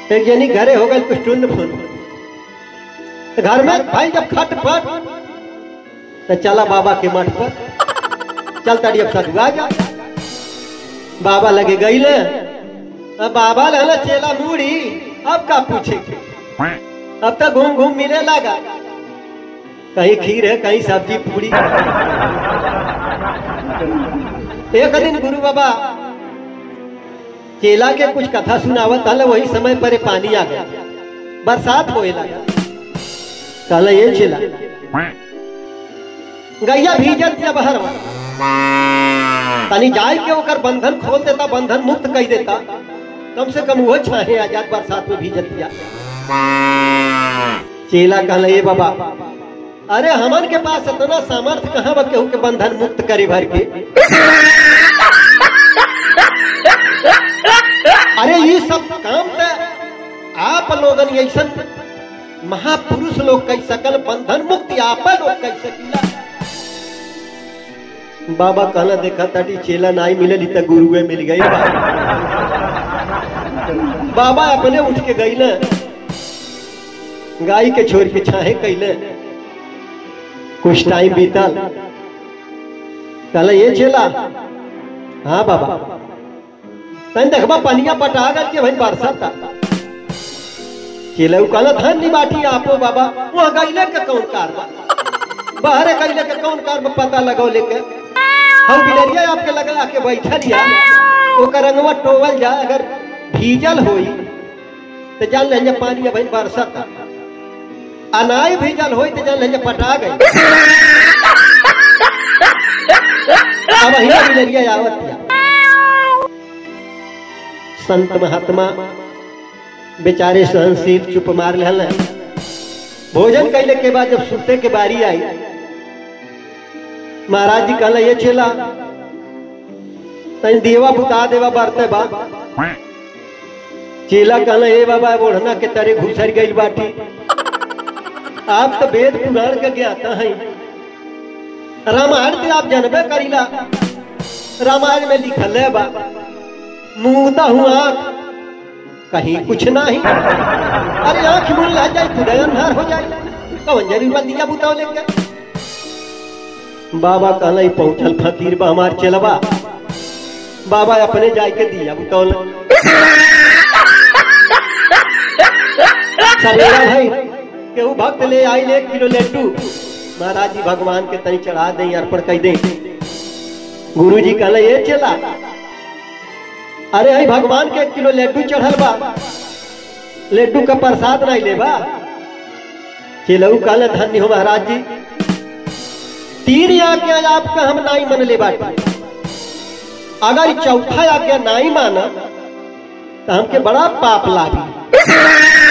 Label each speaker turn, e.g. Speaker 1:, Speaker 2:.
Speaker 1: एक जनी घरे हो गई कुछ टुन फुन तो घर में भाई जब खट पट तो चला बाबा के मठ पर चल ताड़ी अब सदुआ जा बाबा लगे गई ले अब बाबा लहला चेला मूड़ी अब का पूछे अब तक घूम घूम मिले लगा कहीं खीर है कहीं सब्जी पूरी एक दिन गुरु बाबा चेला के कुछ कथा सुनावत हल वही समय पर पानी आ गया बरसात होए लगा कहला ये चेला गैया भीजत जब हर तनी जाए के ओकर बंधन खोल देता बंधन मुक्त कर देता कम से कम वो छाहे आजाद बरसात में भीजत दिया चेला कहला ये बाबा अरे हमन के पास इतना सामर्थ्य कहाँ बा केहू के बंधन मुक्त करे भर के अरे ये सब काम तो आप लोगन ऐसा महापुरुष लोग कह सकल बंधन मुक्ति आप लोग कह सकीला बाबा कहना देखा ताटी चेला नाई मिलली त गुरुए मिल गई बाबा अपने उठ के गई ना गाय के छोड़ के छाहे कैले कुछ टाइम बीतल कहला ये चेला हाँ बाबा तन देखबा पनिया पटा गल के भाई बरसात चेला कहला धन नहीं बाटी आपो बाबा वहाँ गईले के कौन कार बा बाहरे गईले के कौन कार बा पता लगाओ लेके हम बिलरिया आपके लगा के बैठल या ओकर रंगवा टोवल जा अगर भीजल होई तो जान ले पानी भाई बरसात अनाय भीजल होई तो जान ले पटा गई अब ही बिलरिया आवत या संत महात्मा बेचारे सहनशील चुप मार ले भोजन कैले के बाद जब सुते के बारी आई महाराज जी कहला ये चेला तन देवा बुता देवा बरते बा चेला कहला ए बाबा ओढ़ना के तरे घुसर गई बाटी आप तो वेद पुराण के ज्ञाता हैं रामायण के आप जानबे करीला रामायण में लिखल है बा मुंहता हूँ आंख कहीं कुछ नहीं अरे आंख मुन ला जाए खुद अंधार हो जाए कौन जरूर दिया बुताओ लेके बाबा कहला ही पहुंचल फकीर बा हमार चलबा बाबा अपने जाय के दिया बुतौल सवेरा भाई केहू भक्त ले आई एक किलो लड्डू महाराज जी भगवान के तनी चढ़ा दे अर्पण कर दे गुरु जी कहले ये चला अरे हई भगवान के एक किलो लड्डू चढ़ल बा लड्डू का प्रसाद नहीं लेबा चलऊ कहले धन्य हो महाराज जी तीन आज्ञा आपका हम नहीं मन ले बाटे अगर चौथा आज्ञा नहीं माना तो हमके बड़ा पाप लागी